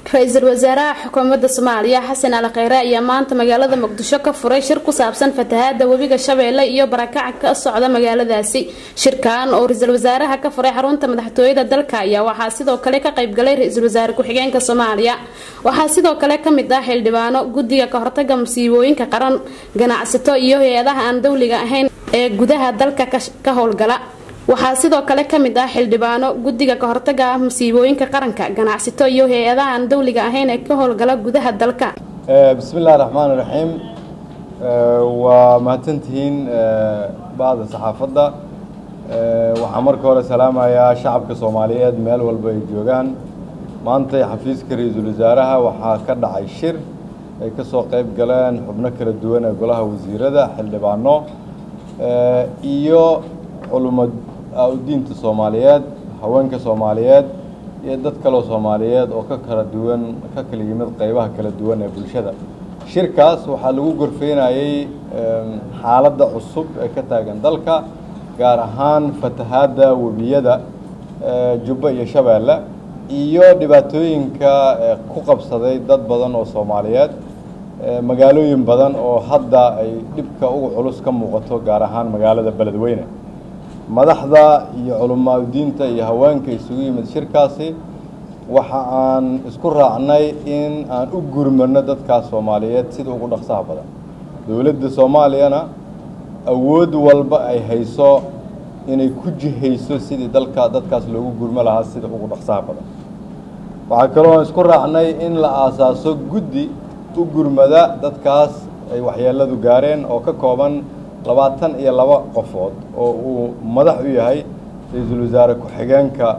ra-iisul wasaaraha xukuumadda soomaaliya xasan ali kheyre ayaa maanta magaalada muqdisho ka furay shir ku saabsan fatahaada webiga shabeelle iyo barakaca ka socda magaaladaasi shirkan oo ra-iisul wasaaraha ka furay xarunta madaxtooyada dalka ayaa waxaa sidoo kale ka qaybgalay ra-iisul wasaare ku-xigeenka soomaaliya waxaa sidoo kale kamid ah xildhibaano guddiga kahortaga masiibooyinka qaran ganacsato iyo hay-adaha aan dowliga ahayn ee gudaha dalka ka howlgala waxaa sidoo kale kamid ah xildhibaano guddiga kahortaga masiibooyinka qaranka ganacsato iyo hay-adaha aan dowliga ahayn ee ka howlgala gudaha dalka bismi illahi raxmaan iraxiim waa mahadsantihiin bacda saxaafadda waxaan marka hore salaamayaa shacabka soomaaliyeed meel walba ay joogaan maantay xafiiska ra-iisul wasaaraha waxaa ka dhacay shir ay ka soo qayb galeen xubno kala duwan ee golaha wasiirada xildhibaano iyo culummo diinta soomaaliyeed haweenka soomaaliyeed iyo dad kaloo soomaaliyeed oo ka kala duwan ka kala yimid qeybaha kala duwan ee bulshada shirkaas waxaa lagu gorfeynayey xaaladda cusub ee ka taagan dalka gaar ahaan fatahaadda webiyada jubba iyo shabeelle iyo dhibaatooyinka ku qabsaday dad badan oo soomaaliyeed magaalooyin badan oo hadda ay dhibka uga culus ka muuqato gaar ahaan magaalada beledweyne madaxda iyo culamaa diinta iyo haweenka isugu yimid shirkaasi waxa aan isku raacnay in aan u gurmano dadkaas soomaaliyeed sida ugu dhaqsaha badan dowladda soomaaliyana awood walba ay hayso inay ku jihayso sidii dalka dadkaas loogu gurmo lahaa sida ugu dhaqsaha badan waxaa kaloo aan isku raacnay in la aasaaso guddi u gurmada dadkaas ay waxyeeladu gaareen oo ka kooban labaatan iyo laba qofood oo uu madax u yahay ra-iisul wasaare ku-xigeenka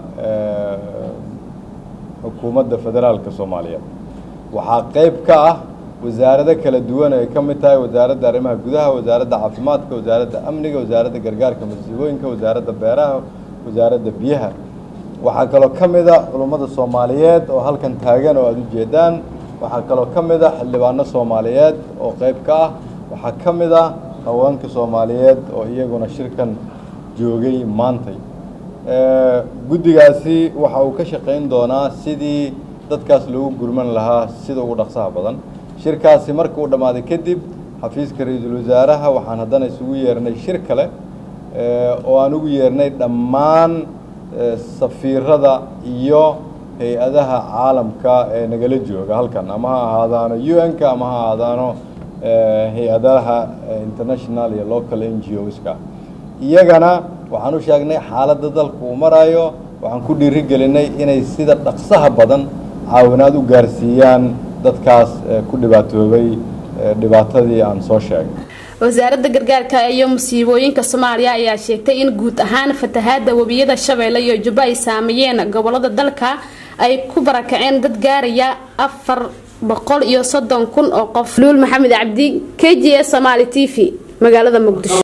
xukuumadda federaalka soomaaliyeed waxaa qeyb ka ah wasaarado kala duwan ay ka mid tahay wasaaradda arrimaha gudaha wasaaradda caafimaadka wasaaradda amniga wasaaradda gargaarka masiibooyinka wasaaradda beeraha wasaaradda biyaha waxaa kaloo ka mid a culummada soomaaliyeed oo halkan taagan oo aada u jeedaan waxaa kaloo ka mid a xildhibaano soomaaliyeed oo qeyb ka ah waxaa ka mid ah haweenka soomaaliyeed oo iyaguna shirkan joogay maantay guddigaasi waxa uu ka shaqayn doonaa sidii dadkaas loogu gurman lahaa sida ugu dhaqsaha badan shirkaasi marka uu dhammaaday kadib xafiiska ra-iisul wasaaraha waxaan haddana isugu yeernay shir kale oo aan ugu yeernay dhammaan safiirada iyo hay-adaha caalamka ee nagala jooga halkan ama ha ahaadaano u n-ka ama ha ahaadaano hay-adaha international iyo local n g oska iyagana waxaan u sheegnay xaaladda dalka uu marayo waxaan ku dhiiri gelinay inay sida dhaqsaha badan caawinaad u gaarsiiyaan dadkaas ku dhibaatoobay dhibaatadii aan soo sheegay wasaaradda gargaarka iyo musiibooyinka soomaaliya ayaa sheegtay in guud ahaan fatahaada webiyada shabeelle iyo jubbo ay saameeyeen gobolada dalka ay ku barakaceen dad gaaraya afar boqol iyo soddon kun oo qof luul maxamed cabdi k j s somaali t v magaalada muqdisho